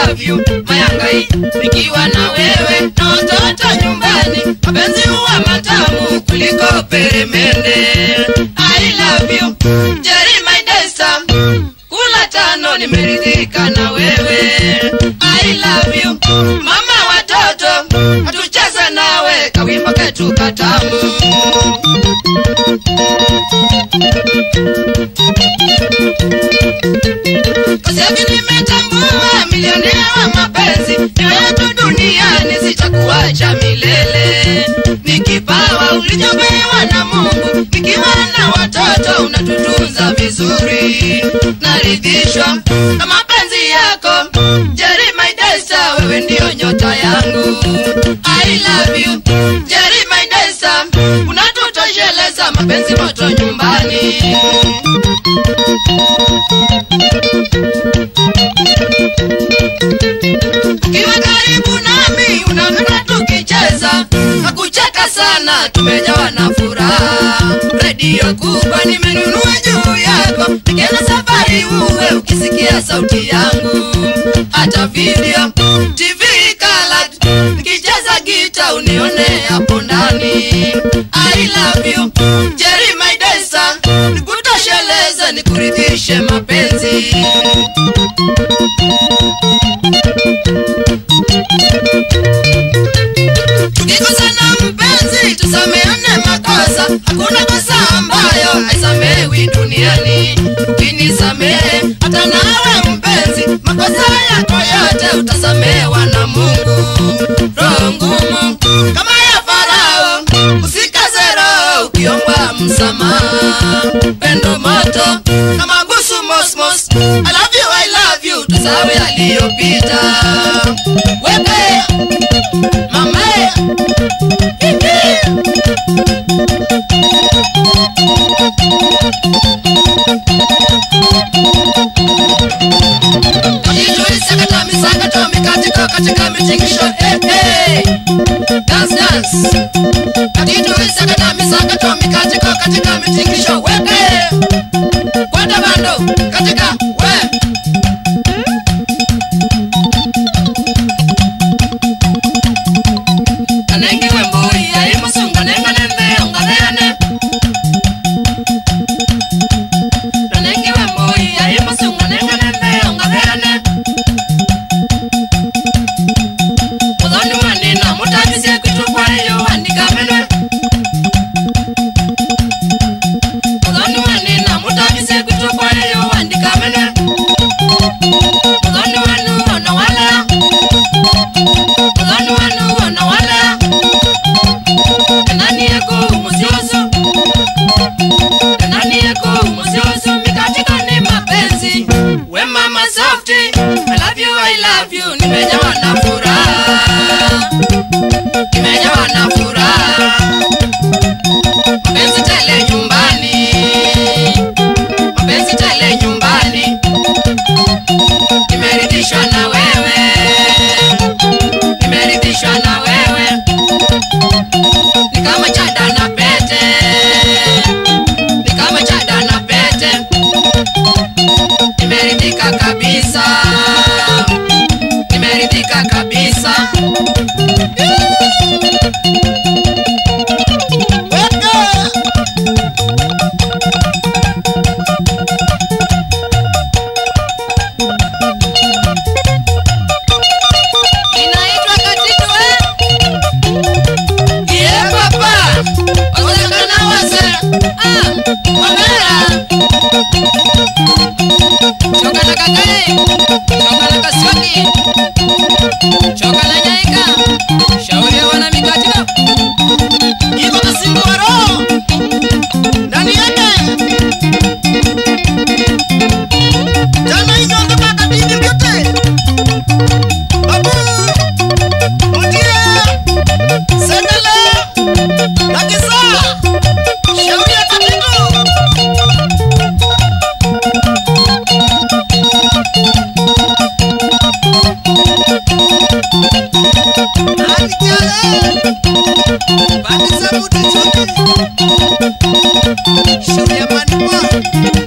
love you mayangai nikiwa na wewe na watoto nyumbani mapenzi huwa matamu kuliko peremende I love you Jerry my desa kula tano nimeridhika na wewe I love you mama watoto hatucheze nawe kawimbo ketu katamu Kosevi nimetambua milionea wa mapenzi niwe tu duniani sitakuacha milele ni kipawa ulichopewa na Mungu nikiwa na watoto unatutunza vizuri naridhishwa na mapenzi yako Jerry my desa wewe ndio nyota yangu I love you Jerry my desa unatutosheleza mapenzi moto nyumbani ukiwa karibu nami unaona tukicheza na kucheka sana tumejawa na furaha redio kubwa nimenunua juu yako nikienda safari uwe ukisikia sauti yangu hata video tv colored nikicheza gita unione hapo ndani i love you jerry my desa nikutosheleze nikuridhishe mapenzi tukikosana mpenzi tusameane makosa hakuna kosa ambayo haisamewi duniani ukinisamehe hata nawe mpenzi makosa yako yote utasamehewa na mungu roho ngumu kama ya farao usikaze roho ukiomba msamaha pendo moto na mabusu mosmos I love you, I love you tusawe aliyopita weke mama Sakata misakata mikatika katika mitingisho hey, hey. Dance dance Katitu sakata misakata mikatika katika mitingisho weke Kwenda bando katika we Kanenge wembui ya imusunga nenga nembe onganeane Kanenge wembui ya imusunga nenga nembe onganeane Muthoni wanina mutabisie kwitu kwayo andika menwe Muthoni wanina mutabisie kwitu kwayo andika menwe Muthoni wanu ona wala Muthoni wanu ona wala Nani yako musioso Nani yako musioso Mikatika ni mapenzi We mama softy I love you, I love you Nimejawa na furaha Nimejawa na furaha Mapenzi tele nyumbani Mapenzi tele nyumbani Nimeridhishwa na wewe Nimeridhishwa na wewe ni kama chada na pete ni kama chada na pete nimeridhika kabisa nimeridhika kabisa inaitwa katitwe Iye papa, wazekana wase, ah, wamera. Choka na kakae, choka na kasioki, choka na nyaika, shauri ya wana mikatika. Iko kasimbu wa roho, ndani yake. Jana hizo mpaka kabidi mbyote. Babu, Mutie, Sendele, na Kisa, shauri ya katitu. Alijale, Bandisa Muti Choki, shauri ya manipua.